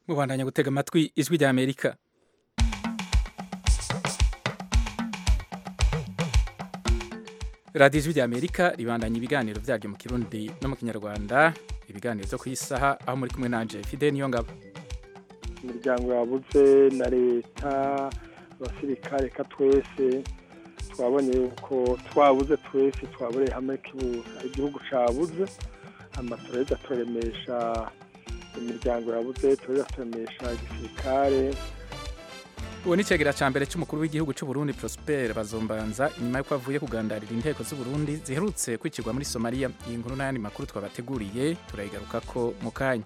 mubandanya gutega amatwi ijwi rya amerika radiyo ijwi rya amerika ribandanya ibiganiro byaryo mu kirundi no mu kinyarwanda ibiganiro byo ku isaha aho muri kumwe nanje fide niyo ngabo imiryango yabuze na leta abasirikare reka twese twabonye yuko twabuze twese twabureye hamwe igihugu cyabuze amatoreza turemesha imiryango yabuze tureza turemesha igisirikare ubu ni icegera cya mbere cy'umukuru w'igihugu cy'u Burundi Prosper Bazombanza inyuma y'uko avuye kugandarira inteko z'u Burundi ziherutse kwicirwa muri Somalia iyi nkuru n'ayandi makuru twabateguriye turayigaruka ko mu kanya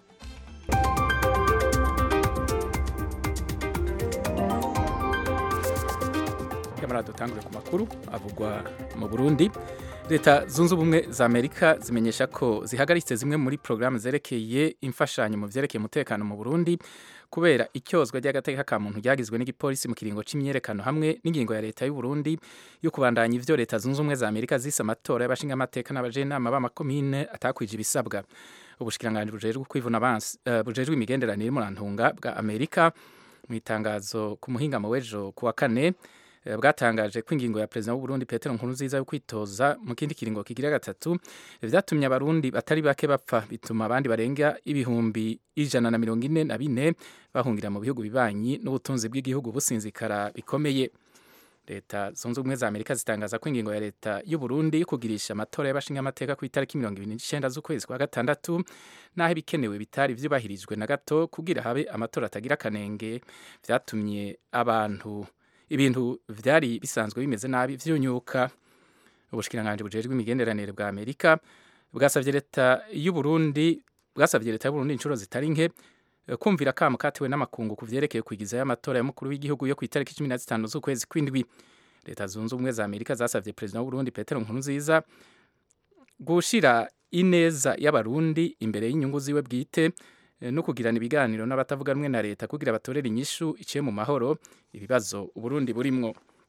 nyamara dutangure ku makuru avugwa mu Burundi leta zunze ubumwe za amerika zimenyesha ko zihagaritse zimwe muri porogaramu zerekeye imfashanyo mu byerekeye umutekano mu burundi kubera icyozwa ry'agateka ka muntu ryagizwe n'igipolisi mu kiringo cy'imyerekano hamwe n'ingingo ya leta y'u Burundi yo kubandanya ivyo leta zunze ubumwe za amerika zise amatora y'abashingamateka n'abajenama b'amakomine atakwije ibisabwa ubushikiranganji bujejwe kwivuna abansi uh, bujejwe imigenderanire murantunga bwa amerika mu itangazo ku muhingamo w'ejo kuwa kane bwatangaje ko ingingo ya perezida w'uburundi petero nkurunziza yo kwitoza mu kindi kiringo kigira gatatu vyatumye abarundi batari bake bapfa bituma abandi barenga ibihumbi ijana na mirongo ine na bine bahungira mu bihugu bibanyi n'ubutunzi bw'igihugu businzikara bikomeye leta zunze ubumwe za amerika zitangaza ko ingingo ya leta y'uburundi yo kugirisha amatora y'abashingamateka ku itariki mirongo ibiri n'icenda z'ukwezi kwa gatandatu n'aho ibikenewe bitari vyubahirijwe na gato kugira habe amatora atagira akanenge vyatumye abantu ibintu vyari bisanzwe bimeze nabi vyunyuka ubushikiranganji bujejwe imigenderanire bwa Amerika bwasavye leta y'u Burundi bwasavye leta y'u Burundi inshuro zitari nke kumvira kamo katiwe n'amakungu ku vyerekeye kwigiza y'amatora y'umukuru w'igihugu yo ku itariki 15 z'ukwezi kw'indwi leta zunze ubumwe za Amerika zasavye perezida w'u Burundi Petero Nkurunziza gushira ineza y'abarundi imbere y'inyungu ziwe bwite no kugirana ibiganiro n'abatavuga rumwe na leta kugira batorere inyishu iciye mu mahoro ibibazo uburundi burimwo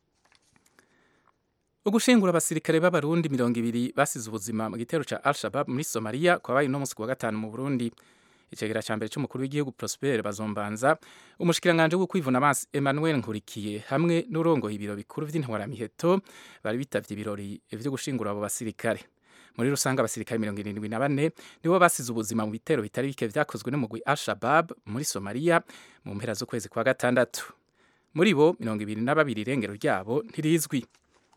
ugushingura abasirikare b'abarundi mirongo ibiri basize ubuzima mu gitero ca al-shabab muri somaliya kwabaye uno musi kuwa gatanu mu burundi icegera ca mbere c'umukuru w'igihugu prosper bazombanza umushikiranganje wo kwivuna amazi emmanuel nkurikiye hamwe n'urongoye ibiro bikuru vy'intwaramiheto bari bitavye ibirori vyo gushingura abo basirikare muri rusange abasirikare mirongo irindwi na bane nibo basize ubuzima mu bitero bitari bike vyakozwe n'umugwi al-shabab muri somaliya mu mpera z'ukwezi kwa gatandatu muri bo mirongo ibiri na babiri irengero ryabo ntirizwi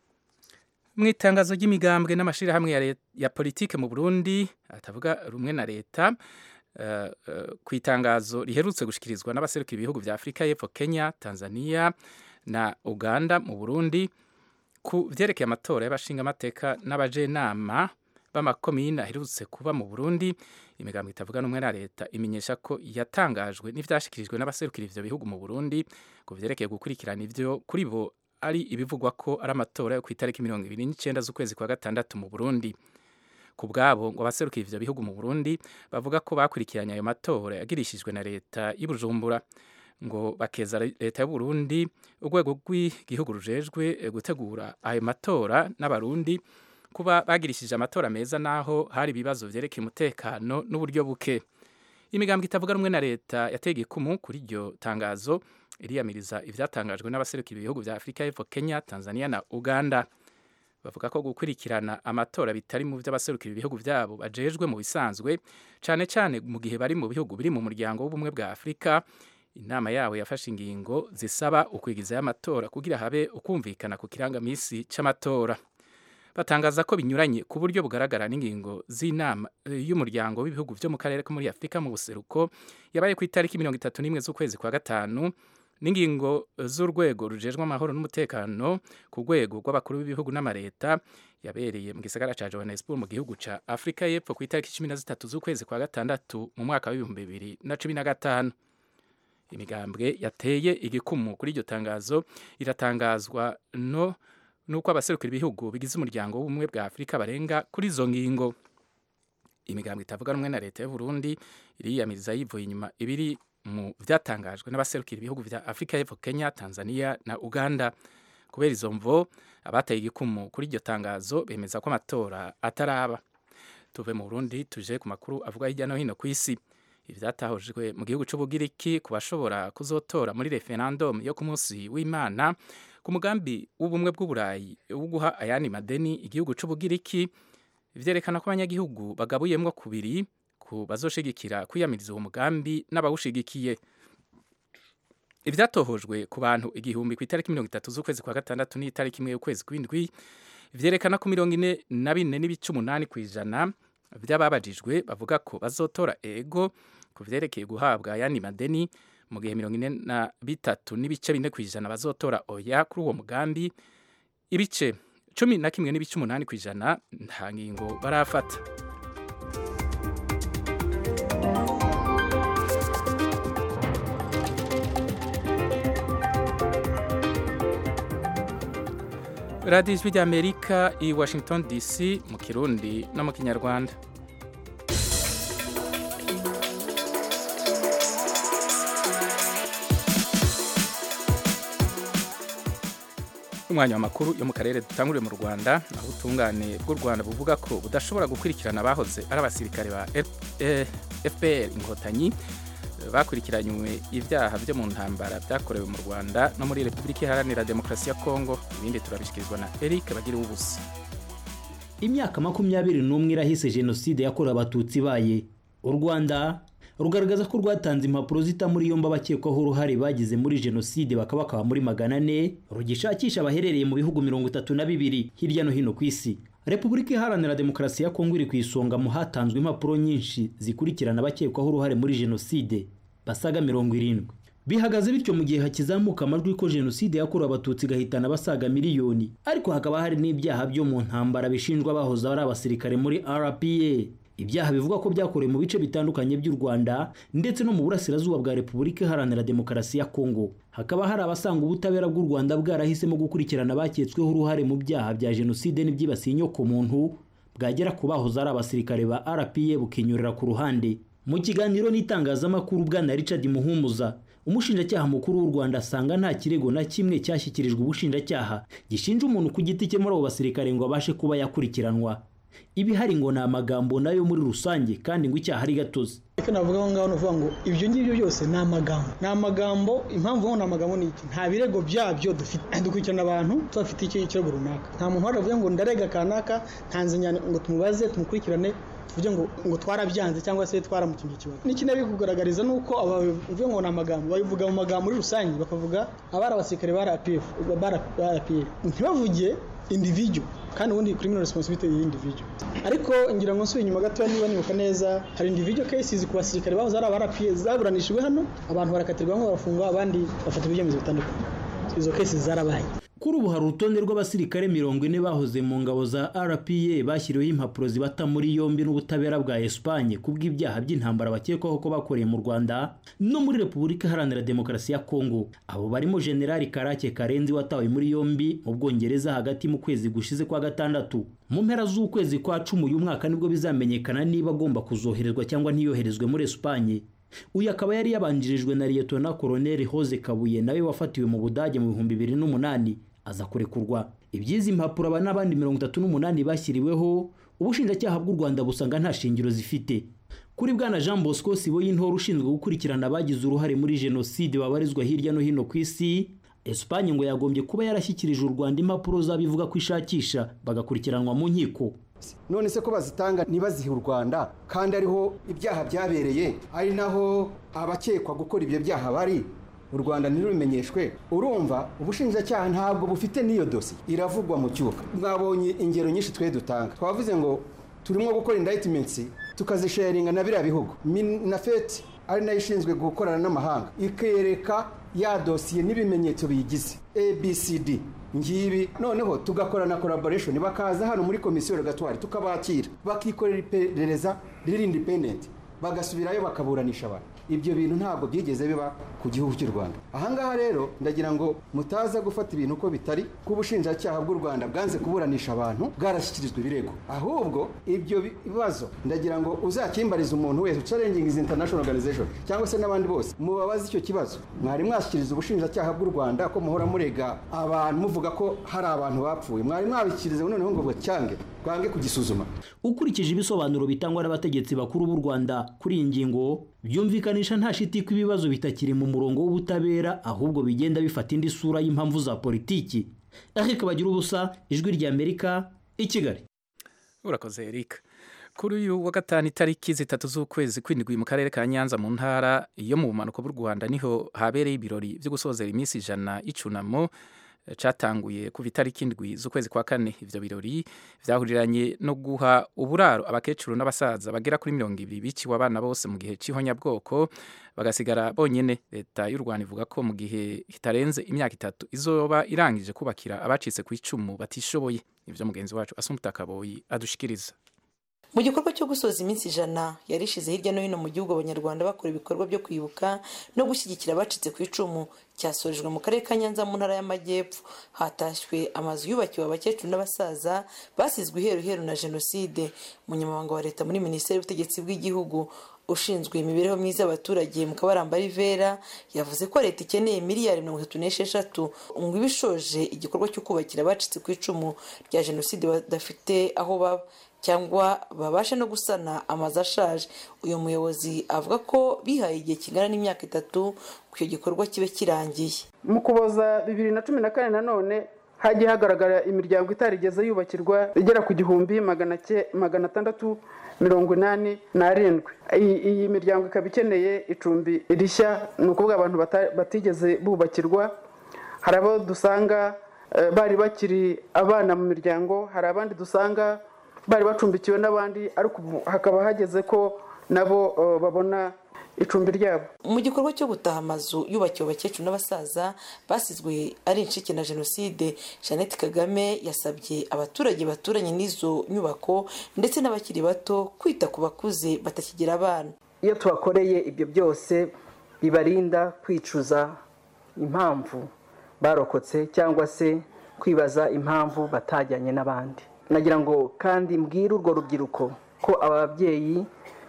mu itangazo ry'imigambwe n'amashirahamwe ya, ya politike mu burundi atavuga rumwe na leta uh, uh, ku itangazo riherutse gushikirizwa n'abaserukira ibihugu vya afurika y'epfo kenya tanzania na uganda mu burundi ku vyerekeye amatora y'abashingamateka n'abajenama b'amakomine aherutse kuba mu Burundi imigambo itavuga n'umwe na leta imenyesha ko yatangajwe n'ivyashikirijwe n'abaserukira ivyo bihugu mu Burundi ku vyerekeye gukurikirana ivyo kuri bo ari ibivugwa ko ari amatora yo ku itariki mirongo ibiri n'icenda z'ukwezi kwa gatandatu mu Burundi ku bwabo ngo abaserukira ivyo bihugu mu Burundi bavuga ko bakurikiranye ayo matora yagirishijwe na leta y'Ibujumbura ngo bakeza leta y'u Burundi urwego rw'igihugu rujejwe gutegura ayo matora n'abarundi kuba bagirishije amatora meza naho hari ibibazo vyerekeye umutekano n'uburyo buke imigambwe itavuga rumwe na leta yateye ikumu kuri iryo tangazo iriyamiriza ivyatangajwe n'abaserukira ibihugu vya Afurika y'Epfo Kenya Tanzania na Uganda bavuga ko gukurikirana amatora bitari mu vy'abaserukira ibihugu vyabo bajejwe mu bisanzwe cane cane mu gihe bari mu bihugu biri mu muryango w'ubumwe bwa Afurika inama yabo yafashe ingingo zisaba ukwigizayo amatora kugira habe ukumvikana ku kirangamisi c'amatora batangaza ko binyuranye ku buryo bugaragara n'ingingo z'inama y'umuryango w'ibihugu vyo mu karere ko muri Afurika mu buseruko yabaye ku itariki mirongo itatu n'imwe z'ukwezi kwa gatanu n'ingingo z'urwego rujejwe amahoro n'umutekano ku rwego rw'abakuru b'ibihugu n'amareta yabereye mu gisagara ca Johannesburg mu gihugu ca Afurika y'Epfo ku itariki cumi na zitatu z'ukwezi kwa gatandatu mu mwaka w'ibihumbi bibiri na cumi na gatanu imigambwe yateye igikumu kuri iryo tangazo iratangazwa no nuko abaserukira ibihugu bigize umuryango w'ubumwe bwa Afurika barenga kuri izo ngingo imigambwe itavuga rumwe na leta y'u Burundi iriyamiriza yivuye inyuma ibiri mu vyatangajwe n'abaserukira ibihugu vya Afurika y'Epfo Kenya Tanzania na Uganda kubera izo mvo abateye igikumu kuri iryo tangazo bemeza ko amatora ataraba tuve mu Burundi tuje ku makuru avuga hirya no hino ku isi ivyatahujwe mu gihugu c'ubugiriki ku bashobora kuzotora muri referendum yo ku munsi w'imana ku mugambi w'ubumwe bw'uburayi wo guha ayandi madeni igihugu c'ubugiriki vyerekana ko abanyagihugu bagabuyemwo kubiri ku bazoshigikira kwiyamiriza uwo mugambi n'abawushigikiye ivyatohojwe ku bantu igihumbi ku itariki mirongo itatu z'ukwezi kwa gatandatu n'itariki imwe y'ukwezi kw'indwi vyerekana ko mirongo ine na bine n'ibice umunani kw'ijana vy'ababajijwe bavuga ko bazotora ego ku vyerekeye guhabwa ayandi madeni mu gihe mirongo ine na bitatu n'ibice bine kw'ijana bazotora oya kuri uwo mugambi ibice cumi na kimwe n'ibice umunani kw'ijana nta ngingo barafata radiyo ijwi ry'amerika i washington dc mu kirundi no mu kinyarwanda umwanya w'amakuru yo mu karere dutanguriye mu rwanda aho ubutungane bw'u rwanda buvuga ko budashobora gukurikirana abahoze ari abasirikare ba fpr inkotanyi bakurikiranywe ibyaha byo mu ntambara byakorewe mu rwanda no muri repubulika iharanira demokarasi ya kongo ibindi turabishyikirizwa na eric bagira ubusa imyaka makumyabiri n'umwe irahise jenoside yakorewe abatutsi ibaye u rwanda rugaragaza ko rwatanze impapuro zita muri yombi abakekwaho uruhare bagize muri jenoside bakaba bakaba muri magana ane rugishakisha abaherereye mu bihugu mirongo itatu na bibiri hirya no hino ku isi repubulika iharanira demokarasi ya kongo iri ku isonga mu hatanzwe impapuro nyinshi zikurikirana abakekwaho uruhare muri jenoside basaga mirongo irindwi bihagaze bityo mu gihe hakizamuka amajwi ko jenoside yakorewe abatutsi igahitana abasaga miliyoni ariko hakaba hari n'ibyaha byo mu ntambara bishinjwa abahoze ari abasirikare muri rpa ibyaha bivuga ko byakorewe mu bice bitandukanye by'u rwanda ndetse no mu burasirazuba bwa repubulika iharanira demokarasi ya kongo hakaba hari abasanga ubutabera bw'u rwanda bwarahisemo gukurikirana abaketsweho uruhare mu byaha bya jenoside n'ibyibasiye inyokomuntu bwagera ku bahoze ari abasirikare ba rpa bukinyurira ku ruhande mu kiganiro n'itangazamakuru bwana richard muhumuza umushinjacyaha mukuru w'u rwanda asanga nta kirego na kimwe cyashyikirijwe ubushinjacyaha gishinja umuntu ku giti cye muri abo basirikare ngo abashe kuba yakurikiranwa ibihari ngo ni amagambo nayo muri rusange kandi ngo icyaha ari gatozi icyo navuga aho ngaho ni ukuvuga ngo ibyo ngibyo byose ni amagambo ni amagambo impamvu ni amagambo ni iki nta birego byabyo dufite dukurikirana abantu tubafite ikirego runaka nta muntu wari ngo ndarega kanaka ntanze ngo tumubaze tumukurikirane tuvuge ngo ngo twarabyanze cyangwa se twaramukinnye ikibazo n'ikindi kugaragariza ni uko abavuga ngo ni amagambo babivuga mu magambo muri rusange bakavuga abari abasirikare ba rpf ntibavuge individual kandi ubundi criminal responsibility y'individual ariko ngira ngo nsubiye inyuma gato niba nibuka neza hari individual cases ku basirikare bahoze ari aba RPA zaburanishijwe hano abantu barakatirwa bamwe barafungwa abandi bafata ibyemezo bitandukanye izo cases zarabaye kuri ubu hari urutonde rw'abasirikare mirongo ine bahoze mu ngabo za rpa bashyiriweho impapuro zibata muri yombi n'ubutabera bwa esipanye kubw'ibyaha by'intambara bakekwaho ko bakoreye mu rwanda no muri repubulika iharanira demokarasi ya kongo abo barimo generali karake karenzi watawe muri yombi mu bwongereza hagati mu kwezi gushize kwa gatandatu mu mpera z'ukwezi kwa cumi uyu mwaka nibwo bizamenyekana niba agomba kuzoherezwa cyangwa ntiyoherezwe muri esipanye uyu akaba yari yabanjirijwe na liyetona koroneli hoze kabuye nawe wafatiwe mu budage mu bihumbi bibiri n'umunani aza kurekurwa iby'izi mpapuro aba n'abandi mirongo itatu n'umunani bashyiriweho ubushinjacyaha bw'u rwanda busanga nta shingiro zifite kuri bwana jean bosco sibo y'intore ushinzwe gukurikirana abagize uruhare muri jenoside babarizwa hirya no hino ku isi esipanye ngo yagombye kuba yarashyikirije u rwanda impapuro z'abivuga ko ishakisha bagakurikiranwa mu nkiko none se ko bazitanga ntibazihe u rwanda kandi ariho ibyaha byabereye ari naho abakekwa gukora ibyo byaha bari u rwanda ntirubimenyeshwe urumva ubushinjacyaha ntabwo bufite n'iyo dosi iravugwa mu cyuka mwabonye ingero nyinshi twe dutanga twavuze ngo turimo gukora indayitimentsi tukazisharinga na biriya bihugu minafeti ari nayo ishinzwe gukorana n'amahanga ikereka ya dosiye n'ibimenyetso biyigize abcd ngibi noneho tugakora na collaboration bakaza hano muri komisiyo rogatwari tukabakira bakikorera iperereza riri independent bagasubirayo bakaburanisha abantu ibyo bintu ntabwo byigeze biba ku gihugu cy'u rwanda ahangaha rero ndagira ngo mutaza gufata ibintu uko bitari ko ubushinjacyaha bw'u rwanda bwanze kuburanisha abantu bwarashyikirijwe ibirego ahubwo ibyo bibazo ndagira ngo uzakimbarize umuntu wese challenging is international organization cyangwa se n'abandi bose mubabaze icyo kibazo mwari mwashyikiriza ubushinjacyaha bw'u rwanda ko muhora murega abantu muvuga ko hari abantu bapfuye mwari mwabishyikiriza noneho ngo bacyange twange kugisuzuma ukurikije ibisobanuro bitangwa n'abategetsi bakuru b'u rwanda kuri iyi ngingo byumvikanisha nta shiti ko ibibazo bitakiri mu murongo w'ubutabera ahubwo bigenda bifata indi sura y'impamvu za politiki eric bagira ubusa ijwi ry'amerika i kigali urakoze eric kuri uyu wa gatanu itariki zitatu z'ukwezi kw'indwi mu karere ka nyanza mu ntara yo mu bumanuko bw'u rwanda niho habereye ibirori byo gusozera iminsi ijana y'icunamo cyatanguye kuva itariki indwi z'ukwezi kwa kane ivyo birori vyahuriranye no guha uburaro abakecuru n'abasaza bagera kuri mirongo ibiri biciwe abana bose mu gihe c'ihonyabwoko bagasigara bonyene leta y'u rwanda ivuga ko mu gihe kitarenze imyaka itatu izoba irangije kubakira abacitse ku icumu batishoboye ivyo mugenzi wacu asumuta kaboyi adushikiriza mu gikorwa cyo gusoza iminsi ijana yari ishize hirya no hino mu gihugu abanyarwanda bakora ibikorwa byo kwibuka no gushyigikira abacitse ku icumu cyasorejwe mu karere ka nyanza mu ntara y'amajyepfo hatashywe amazu yubakiwe abakecuru n'abasaza basizwe iheruheru na jenoside umunyamabanga wa leta muri minisiteri y'ubutegetsi bw'igihugu ushinzwe imibereho myiza y'abaturage mu kabaramba rivera yavuze ko leta ikeneye miliyari mirongo itatu n'esheshatu ngo ibe ishoje igikorwa cyo kubakira abacitse ku icumu rya jenoside badafite aho baba cyangwa babashe no gusana amazu ashaje uyu muyobozi avuga ko bihaye igihe kingana n'imyaka itatu ku icyo gikorwa kibe kirangiye mu kuboza bibiri na cumi na kane nanone hagiye hagaragara imiryango itarigeze yubakirwa igera ku gihumbi magana atandatu mirongo inani n'arindwi iyi miryango ikaba ikeneye icumbi rishya ni ukuvuga abantu batigeze bubakirwa hari abo dusanga bari bakiri abana mu miryango hari abandi dusanga bari bacumbikiwe n'abandi ariko ubu hakaba hageze ko nabo babona icumbi ryabo mu gikorwa cyo gutaha amazu yubakiwe abakecuru n'abasaza basizwe ari incike na jenoside jeannette kagame yasabye abaturage baturanye n'izo nyubako ndetse n'abakiri bato kwita ku bakuze batakigira abana iyo tubakoreye ibyo byose bibarinda kwicuza impamvu barokotse cyangwa se kwibaza impamvu batajyanye n'abandi nagira ngo kandi mbwire urwo rubyiruko ko ababyeyi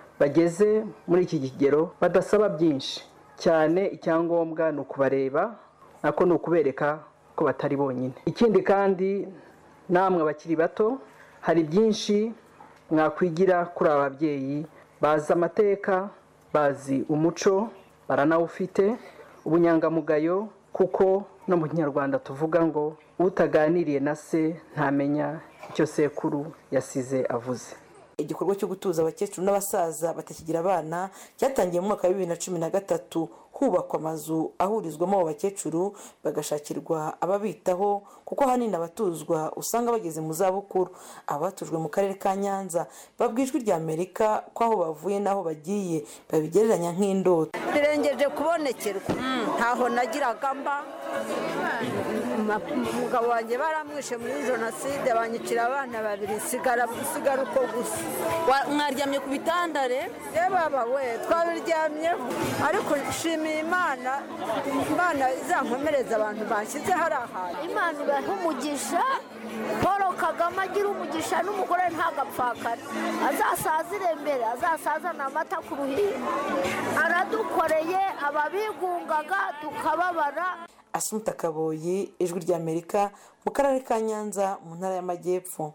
bageze muri iki kigero badasaba byinshi cyane icyangombwa ni ukubareba nako ni ukubereka ko batari bonyine ikindi kandi namwe abakiri bato hari byinshi mwakwigira kuri aba babyeyi bazi amateka bazi umuco baranawufite ubunyangamugayo kuko no mu kinyarwanda tuvuga ngo utaganiriye na se ntamenya icyo sekuru yasize avuze igikorwa cyo gutuza abakecuru n'abasaza batakigira abana cyatangiye mu mwaka wa bibiri na cumi na gatatu hubakwa amazu ahurizwamo abo bakecuru bagashakirwa ababitaho kuko ahanini abatuzwa usanga bageze mu zabukuru abatujwe mu karere ka nyanza babwijwe rya amerika ko aho bavuye n'aho bagiye babigereranya nk'indoto birengeje kubonekerwa ntaho nagiraga mba umugabo wanjye baramwishe muri jenoside banyicira abana babiri sigara uko gusa mwaryamye ku bitanda re baba we twabiryamyeho ariko nshimiye imana imana izankomereza abantu bashyize hari ahantu imana ibaha umugisha paul kagame agira umugisha n'umugore ntagapfakare azasazire imbere azasazana amata ku ruhimbi aradukoreye ababigungaga tukababara asumuta kaboyi ijwi ry'amerika mu karere ka nyanza mu ntara y'amajyepfo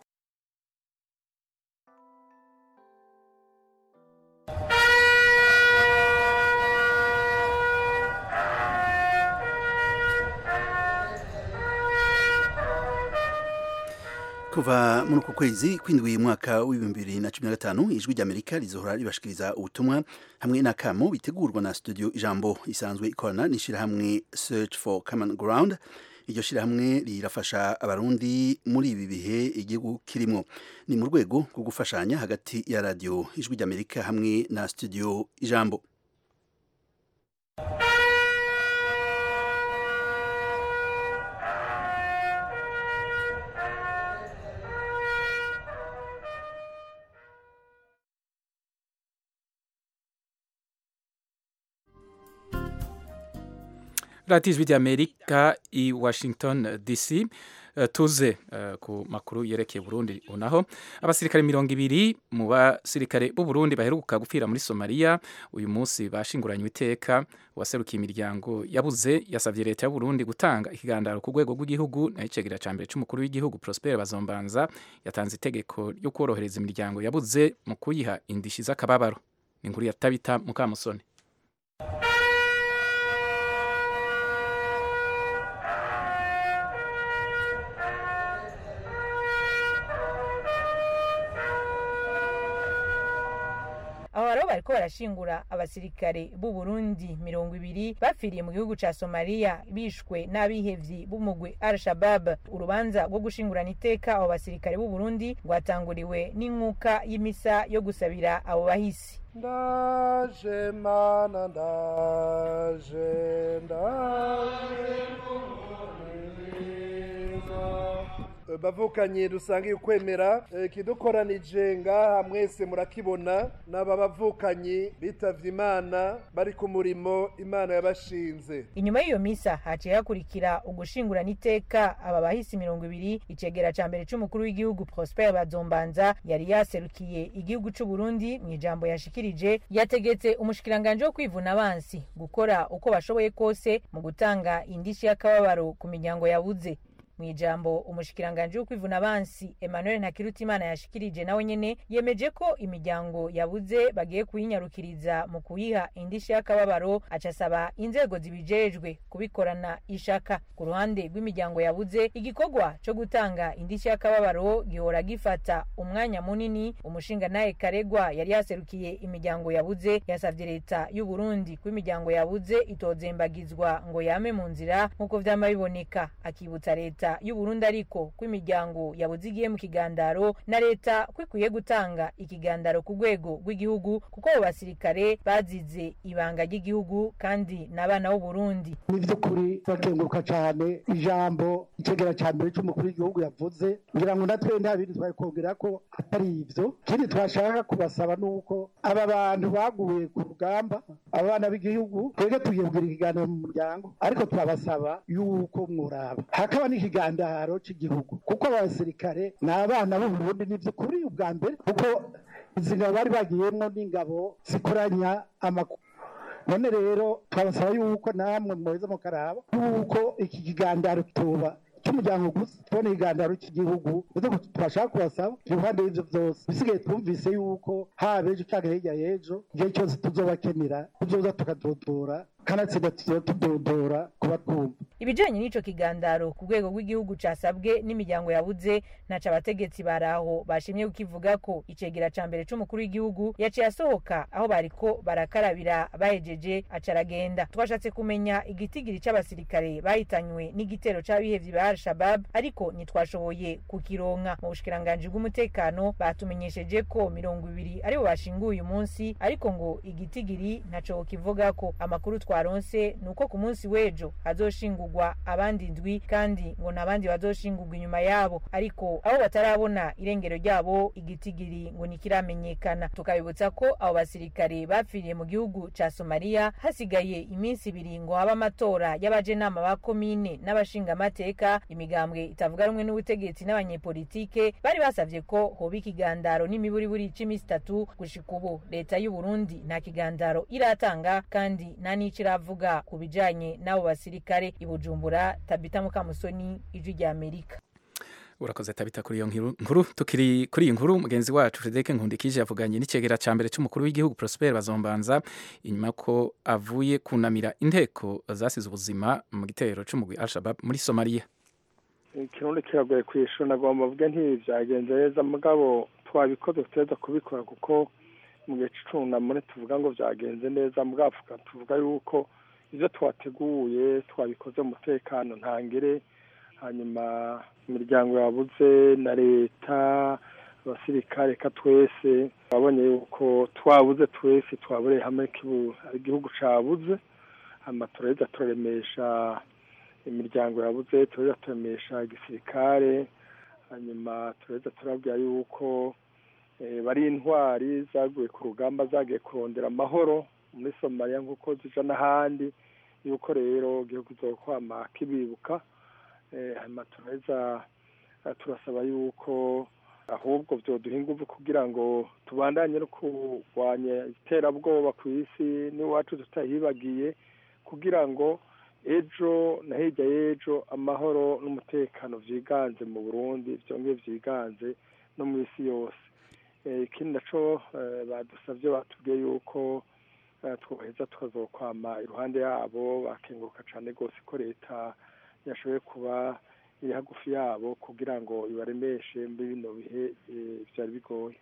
kuva muri uku kwezi kwindwi mwaka w'ibihumbi bibiri na cumi na gatanu ijwi ry'amerika rizohora ribashikiriza ubutumwa hamwe n'akamo bitegurwa na studio ijambo isanzwe ikorana n'ishyirahamwe search for common ground iryo shyirahamwe rirafasha abarundi muri ibi bihe igihugu kirimo ni mu rwego rwo gufashanya hagati ya radiyo ijwi ry'amerika hamwe na studio ijambo radiyo ijwi ry'amerika i washington dc Uh, tuze uh, ku makuru yerekeye Burundi unaho abasirikare mirongo ibiri mu basirikare b'u Burundi baheruka gupfira muri Somalia uyu munsi bashinguranywe iteka waserukiye imiryango yabuze yasavye leta y'u Burundi gutanga ikigandaro ku rwego rw'igihugu na icegera ca mbere c'umukuru w'igihugu Prosper Bazombanza yatanze itegeko ryo korohereza imiryango yabuze mu kuyiha indishi z'akababaro ni inkuru ya Tabita Mukamusoni aho rero bariko barashingura abasirikare b'u Burundi mirongo ibiri bapfiriye mu gihugu ca Somalia bishwe n'abihevyi b'umugwi Al-Shabaab urubanza rwo gushingurana iteka abo basirikare b'u Burundi rwatanguriwe n'inkuka y'imisa yo gusabira abo bahisi ndaje mana ndaje ndaje bavukanye dusangiye ukwemera ikidukoranije ngaha mwese murakibona n'aba bavukanye bitavye imana bari ku murimo imana yabashinze inyuma y'iyo misa haciye hakurikira ugushingurana iteka aba bahisi mirongo ibiri icegera ca mbere c'umukuru w'igihugu prosper bazombanza yari yaserukiye igihugu c'u burundi mu ijambo yashikirije yategetse umushikiranganje wo kwivuna abansi gukora uko bashoboye kose mu gutanga indishi y'akababaro ku miryango yabuze mu ijambo umushikiranganje wo kwivuna abansi Emmanuel Ntakirutimana yashikirije nawe nyene yemeje ko imiryango yabuze bagiye kuyinyarukiriza mu kuyiha indishi y'akababaro acasaba inzego zibijejwe kubikorana ishaka ku ruhande rw'imiryango yabuze igikorwa co gutanga indishi y'akababaro gihora gifata umwanya munini umushinga naye karegwa yari yaserukiye imiryango yabuze yasavye leta y'u Burundi ko imiryango yabuze itozembagizwa ngo yame mu nzira nk'uko vyama biboneka akibutsa leta leta y'u Burundi ariko ko imiryango yabuze igiye mu kigandaro na leta ko ikwiye gutanga ikigandaro ku rwego rw'igihugu kuko abo basirikare bazize ibanga ry'igihugu kandi n'abana b'u Burundi ni by'ukuri bakenguruka cyane ijambo icegera cya mbere cy'umukuru w'igihugu yavuze ngira ngo natwe nta bindi twari kongera ko atari ibyo ikindi twashaka kubasaba ni uko aba bantu baguye ku rugamba abana b'igihugu twebwe tugiye kugira ikiganiro mu muryango ariko twabasaba yuko mwuraba hakaba n'ikiganiro cy'igihugu kuko abasirikare ni abana b'uburundi ni by'ukuri ubwa mbere kuko izi ngabo bari bagiyemo n'ingabo zikoranya amakuru none rero twabasaba yuko namwe muheza mukaraba yuko iki kiganiro tuba cy'umuryango gusa tubona ikiganiro cy'igihugu ndetse tubashaka kubasaba iruhande y'ibyo byose bisigaye twumvise yuko haba ejo cyangwa hirya y'ejo igihe cyose tuzobakenera tuzoza tukadodora kanatsinda tuzoba tudodora kuba twumva ibijanye n'ico kigandaro ku rwego rw'igihugu casabwe n'imiryango yabuze ntaca abategetsi baraho bashimye kukivuga ko icegera ca mbere c'umukuru w'igihugu yaciye asohoka aho bariko barakarabira bahejeje aca aragenda twashatse kumenya igitigiri c'abasirikare bahitanywe n'igitero c'abihevyi ba al-shabab ariko ntitwashoboye kukironka mu bushikiranganji bw'umutekano batumenyesheje ko mirongo ibiri aribo bashinguye uyu munsi ariko ngo igitigiri ntaco kivugako amakuru twaronse ni uko ku munsi w'ejo hazoshingurwa abandi ndwi kandi ngo n'abandi bazoshingurwa inyuma yabo ariko abo batarabona irengero ryabo igitigiri ngo ntikiramenyekana tukabibutsa ko abo basirikare bapfiriye mu gihugu ca somaliya hasigaye iminsi ibiri ngo habe amatora y'abajenama ba komine n'abashingamateka imigambwe itavuga rumwe n'ubutegetsi n'abanyepolitike bari basavye ko hoba ikigandaro n'imiburiburi c'imisi itatu gushika ubu leta y'u Burundi nta kigandaro iratanga kandi nta n'ico iravuga ku bijanye n'abo basirikare i Bujumbura Tabita Mukamusoni ijwi rya Amerika urakoze tabita kuri iyo nkuru tukiri kuri iyi nkuru mugenzi wacu Frederic Nkundikije yavuganye n'icegera ca mbere c'umukuru w'igihugu Prosper Bazombanza inyuma ko avuye kunamira inteko zasize ubuzima mu gitero c'umugwi Al-Shabaab muri Somalia ikirundi kiragoye kwishura nagomba mvuge ntibi byagenze neza mugabo twabikoze tuteza kubikora kuko mu gihe c'icunamure tuvuga ngo byagenze neza mugabo tuvuga yuko ivyo twateguye twabikoze mu mutekano ntangere hanyuma imiryango yabuze na leta abasirikare reka twese twabonye yuko twabuze twese twabureye hamwe igihugu cabuze hama turaheza turaremesha imiryango yabuze turaheza turemesha igisirikare hanyuma turaheza turabwira yuko bari intwari zaguye ku rugamba zagiye kurondera amahoro muri somaliya nk'uko zija n'ahandi yuko rero igihugu kizokwama kibibuka hanyuma turaheza turasaba yuko ahubwo byoduha ingufu kugira ngo tubandanye no kurwanya iterabwoba ku isi n'iwacu tutahibagiye kugira ngo ejo na hirya y'ejo amahoro n'umutekano byiganze mu burundi byongeye byiganze no mu isi yose ikindi naco badusabye batubwiye yuko twaheza tukazokwama iruhande yabo bakenguruka cyane rwose ko leta yashoboye kuba iri hagufi yabo kugira ngo ibaremeshe muri bino bihe byari bigoye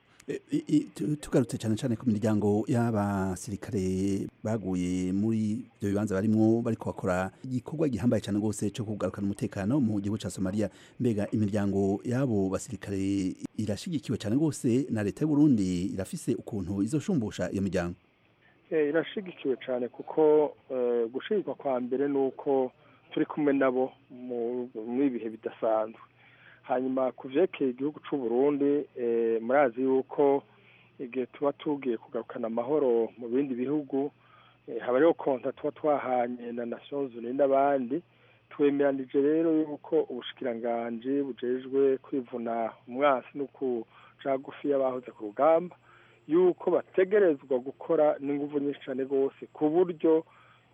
tugarutse cyane cyane ku miryango y'abasirikare baguye muri ibyo bibanza barimo bari bakora igikorwa gihambaye cyane rwose cyo kugarukana umutekano mu gihugu cya somaliya mbega imiryango y'abo basirikare irashyigikiwe cyane rwose na leta y'u Burundi irafise ukuntu izoshumbusha iyo miryango irashigikiwe cyane kuko gushirwa kwa mbere ni uko turi kumwe nabo muri ibihe bidasanzwe hanyuma ku byerekeye igihugu cy'u Burundi murazi yuko igihe tuba tugiye kugarukana amahoro mu bindi bihugu haba hariho konta tuba twahanye na nations unies n'abandi twemeranije rero yuko ubushikiranganji bujejwe kwivuna umwasi no kuca gufi y'abahoze ku rugamba yuko bategerezwa gukora n'ingufu nyinshi cyane rwose ku buryo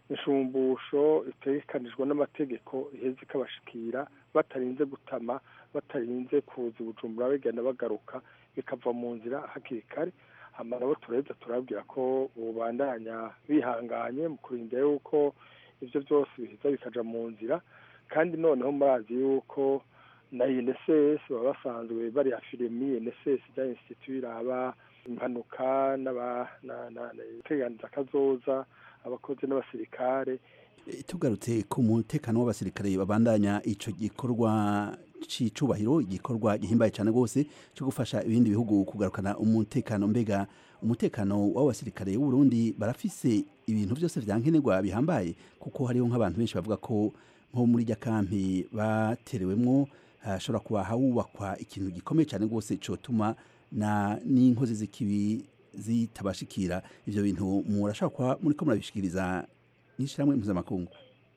inshumbusho itegekanijwe n'amategeko iheza ikabashikira batarinze gutama batarinze kuza ubujumbura bagenda bagaruka bikava mu nzira hakiri kare hama nabo turaheza turabwira ko bubandanya bihanganye mu kurinda yuko ibyo byose biheza bikaja mu nzira kandi noneho murazi yuko na INSS baba basanzwe bari afiremi INSS rya institut iraba impanuka n'abateganiza akazoza abakozi n'abasirikare tugarutse ku mutekano w'abasirikare babandanya ico gikorwa c'icubahiro igikorwa gihimbaye cyane rwose cyo gufasha ibindi bihugu kugarukana umutekano mbega umutekano w'abasirikare b'u Burundi barafise ibintu byose vyankenerwa bihambaye kuko hariho nk'abantu benshi bavuga ko nko muri rya kampi baterewemwo hashobora kuba hawubakwa ikintu gikomeye cyane rwose cotuma na n'inkozi z'ikibi zitabashikira ivyo bintu murashobora kuba muriko murabishikiriza n'ishyirahamwe mpuzamakungu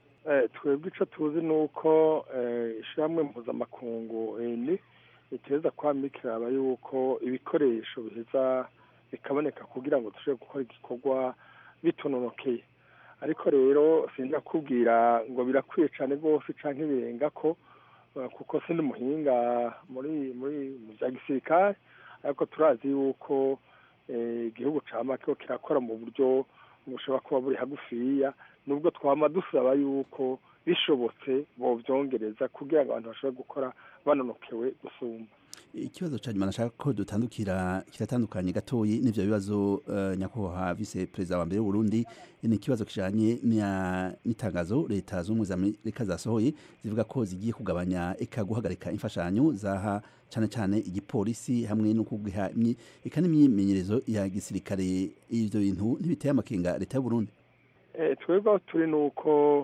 twebwe icyo tuzi ni uko ishyirahamwe mpuzamakungu ni riteza kwama ikiraba yuko ibikoresho biheza bikaboneka kugira ngo dushobore gukora igikorwa bitononokeye ariko rero sinjya kubwira ngo birakwiye cyane rwose cyangwa ibirenga ko kuko si n'umuhinga muri muri mu bya gisirikare ariko turazi yuko igihugu cya makiro kirakora mu buryo bushobora kuba buri hagufiya nubwo twaba dusaba yuko bishobotse bobyongereza kugira ngo abantu bashobore gukora banonokewe gusumba ikibazo cya nyuma nashaka ko dutandukira kiratandukanye gatoyi n'ibyo bibazo nyakubahwa vice perezida wa mbere w'uburundi ni ikibazo kijanye n'itangazo leta z'ubumwe za amerika zasohoye zivuga ko zigiye kugabanya eka guhagarika imfashanyo zaha cyane cyane igipolisi hamwe no kugiha eka n'imyimenyerezo ya gisirikare ivyo bintu ntibiteye amakenga leta y'uburundi twebwe aho turi ni uko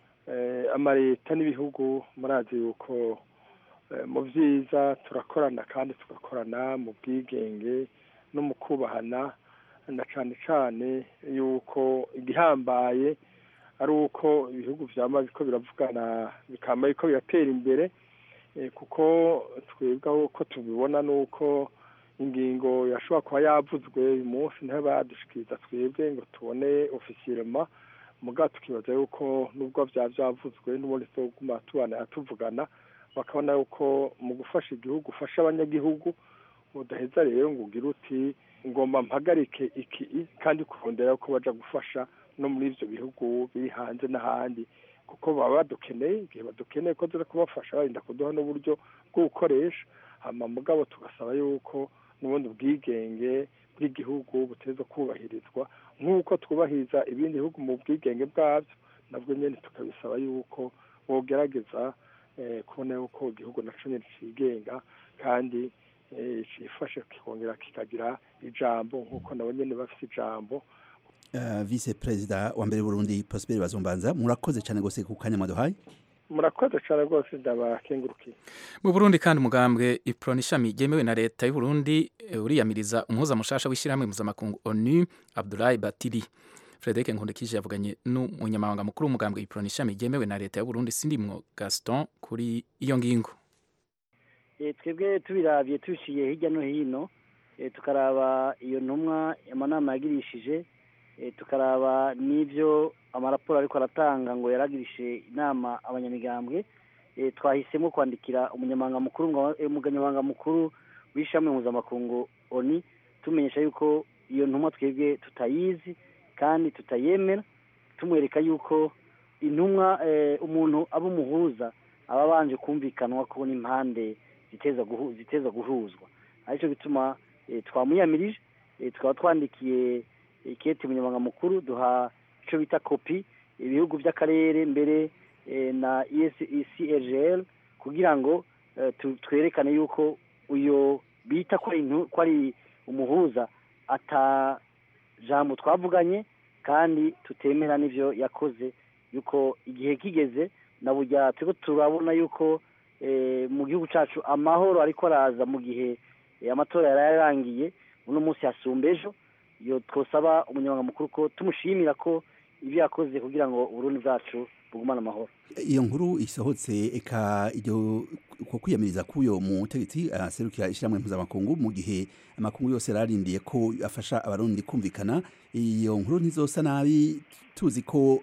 amaleta n'ibihugu murazi yuko mu byiza turakorana kandi tugakorana mu bwigenge no mu kubahana na cyane cyane yuko igihambaye ari uko ibihugu byaba biko biravugana bikaba biko biratera imbere kuko twebwe uko tubibona ni uko ingingo yashobora kuba yavuzwe uyu munsi ntibadushikiriza twebwe ngo tubone ofisiyerema mugabo tukibaza yuko nubwo byaba byavuzwe n'ubundi tuguma tubana tuvugana bakabona yuko mu gufasha igihugu ufasha abanyagihugu udaheza rero ngo ugire uti ngomba mpagarike iki kandi kurondera ko baja gufasha no muri ivyo bihugu biri hanze n'ahandi kuko baba badukeneye igihe badukeneye ko tuza kubafasha barinda kuduha n'uburyo bwo gukoresha hama mugabo tugasaba yuko n'ubundi bwigenge bw'igihugu buteza kubahirizwa nk'uko twubahiriza ibindi bihugu mu bwigenge bwabyo nabwo nyine tukabisaba yuko bogerageza kubona yuko igihugu naco nyine cigenga kandi cifashe kikongera kikagira ijambo nk'uko nabo nyene bafise ijambo vice perezida wa mbere Burundi Prosper Bazombanza murakoze cyane gose ku kanya mwaduhaye murakoze cyane rwose ndabakengurukiye mu Burundi kandi umugambwe iproni ishami ryemewe na leta y'u Burundi uriyamiriza umuhuza mushasha w'ishyirahamwe mpuzamakungu ONU Abdoulaye Batili Frederic Nkundikije yavuganye n'umunyamabanga mukuru w'umugambwe iprona ishami ryemewe na leta y'u Burundi Sindimwo Gaston kuri iyo ngingo twebwe tubirabye tuciye hirya no hino tukaraba iyo ntumwa amanama yagirishije tukaraba n'ibyo amaraporo ariko aratanga ngo yaragirishije inama abanyamigambwe twahisemo kwandikira umunyamabanga mukuru umunyamabanga mukuru w'ishami mpuzamakungu oni tumenyesha yuko iyo ntumwa twebwe tutayizi kandi tutayemera tumwereka yuko intumwa umuntu aba umuhuza aba abanje kumvikanwa ko n'impande ziteza guhuzwa aricyo gituma twamuyamirije tukaba twandikiye ikete umunyamabanga mukuru duha icyo bita kopi ibihugu by'akarere mbere na ecrgl kugira ngo twerekane yuko uyo bita ko ari umuhuza ata jambo twavuganye kandi tutemera n'ibyo yakoze yuko igihe kigeze na burya turiko turabona yuko mu gihugu cyacu amahoro ariko araza mu gihe amatora yari yarangiye uno munsi hasumba ejo iyo twosaba umunyamabanga mukuru ko tumushimira ko ibyo yakoze kugira ngo uburundi bwacu bugumane amahoro iyo nkuru isohotse eka iryo ko kwiyamiriza k'uyo mutegetsi aserukira ishyirahamwe mpuzamakungu mu gihe amakungu yose yararindiye ko afasha abarundi kumvikana iyo nkuru ntizosa nabi tuzi ko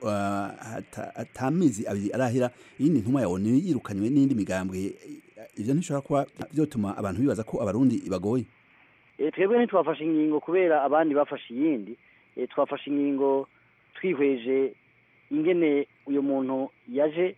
atamezi abiri arahera iyindi ntumwa yawe yirukanywe n'indi migambwe ibyo ntishobora kuba byotuma abantu bibaza ko abarundi bagoye twebwe ntitwafashe ingingo kubera abandi bafashe iyindi twafashe ingingo twihweje ingene uyu muntu yaje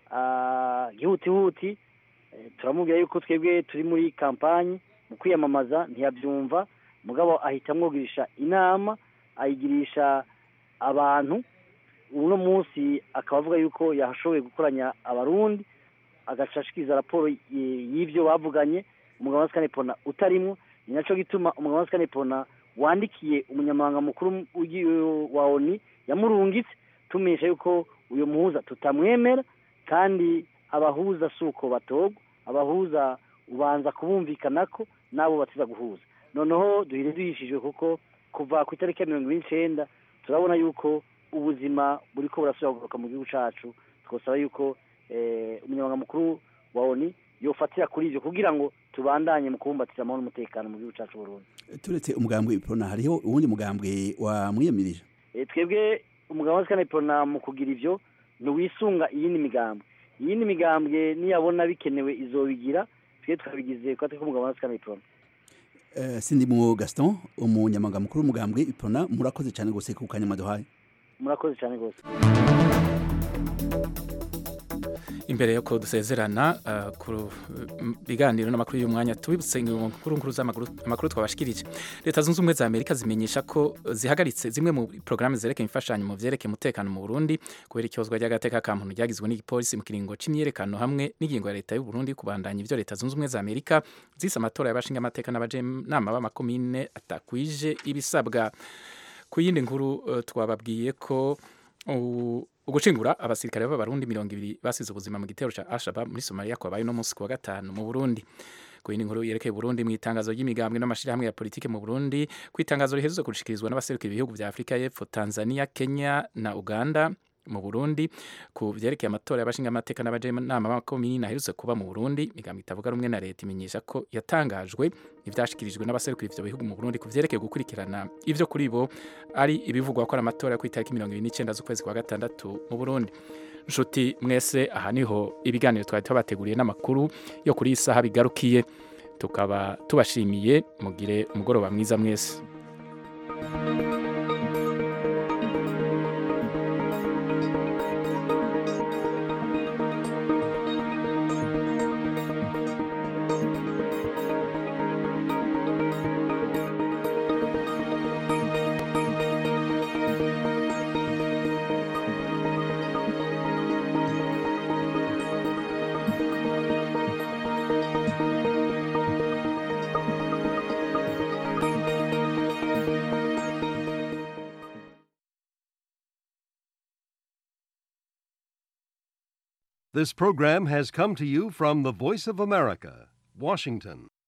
gihutihuti turamubwira yuko twebwe turi muri kampani mu kwiyamamaza ntiyabyumva mugabo ahita amwugirisha inama ayigirisha abantu uno munsi akaba avuga yuko yashoboye gukoranya abarundi agashashikiriza raporo y'ibyo bavuganye umugabo wa sikanepona utarimwo ni nacyo gituma umugabo wa sikanepona wandikiye umunyamabanga mukuru wa oni yamurungitse tumenyesha yuko uyu muhuza tutamwemera kandi abahuza si uko batogwa abahuza ubanza kubumvikana ko nabo batiza guhuza noneho duhire duhishijwe kuko kuva ku itariki ya mirongo ine n'icyenda turabona yuko ubuzima buri ko burasubira kugaruka mu gihugu cyacu twasaba yuko umunyamabanga mukuru wa oni yofatira kuri ibyo kugira ngo tubandanye mu kubumbatira amahoro n'umutekano mu gihugu cyacu burundu turetse umugambwe iprona hariho uwundi mugambwe wamwiyamirije twebwe umugabo wa sikana iprona mu kugira ibyo ntiwisunga iyindi migambwe iyindi migambwe niyabona bikenewe izobigira twe twabigize kwa twe umugabo wa sikana iprona sindimwo gaston umunyamabanga mukuru w'umugambwe iprona murakoze cyane rwose ku kanya maduhaye murakoze cyane rwose imbere yo dusezerana ku biganiro n'amakuru y'umwanya tubibutse inkuru nkuru z'amakuru twabashikirije leta zunze ubumwe za amerika zimenyesha ko zihagaritse zimwe mu porogaramu zerekeye imfashanyo mu byerekeye umutekano mu burundi kubera icyozwa ry'agateka ka muntu ryagizwe n'igipolisi mu kiringo cy'imyerekano hamwe n'ingingo ya leta y'u Burundi kubandanya ibyo leta zunze ubumwe za amerika zise amatora y'abashinga amateka n'abajenama b'amakomine atakwije ibisabwa ku yindi nkuru twababwiye ko ugucingura abasirikare b'abarundi mirongo ibiri basize ubuzima mu gitero cya Al-Shabaab muri Somalia kwabaye no munsi kuwa gatanu mu Burundi ku yindi nkuru yerekeye Burundi mu itangazo ry'imigambwe n'amashirahamwe ya politike mu Burundi ku itangazo riheruze gushikirizwa n'abaserukira ibihugu vya Afrika y'Epfo Tanzania Kenya na Uganda mu Burundi ku vyerekeye amatora y'abashinga amateka n'abajenama b'amakomini aherutse kuba mu Burundi imigambi itavuga rumwe na leta imenyesha ko yatangajwe ivyashikirijwe n'abaserukira ivyo bihugu mu Burundi ku vyerekeye gukurikirana ivyo kuri bo ari ibivugwa ko ari amatora yo kw'itariki mirongo ibiri n'icenda z'ukwezi kwa gatandatu mu Burundi nshuti mwese aha niho ibiganiro twari tubateguriye n'amakuru yo kuri iyi saha bigarukiye tukaba tubashimiye mugire umugoroba mwiza mwese This program has come to you from the Voice of America, Washington.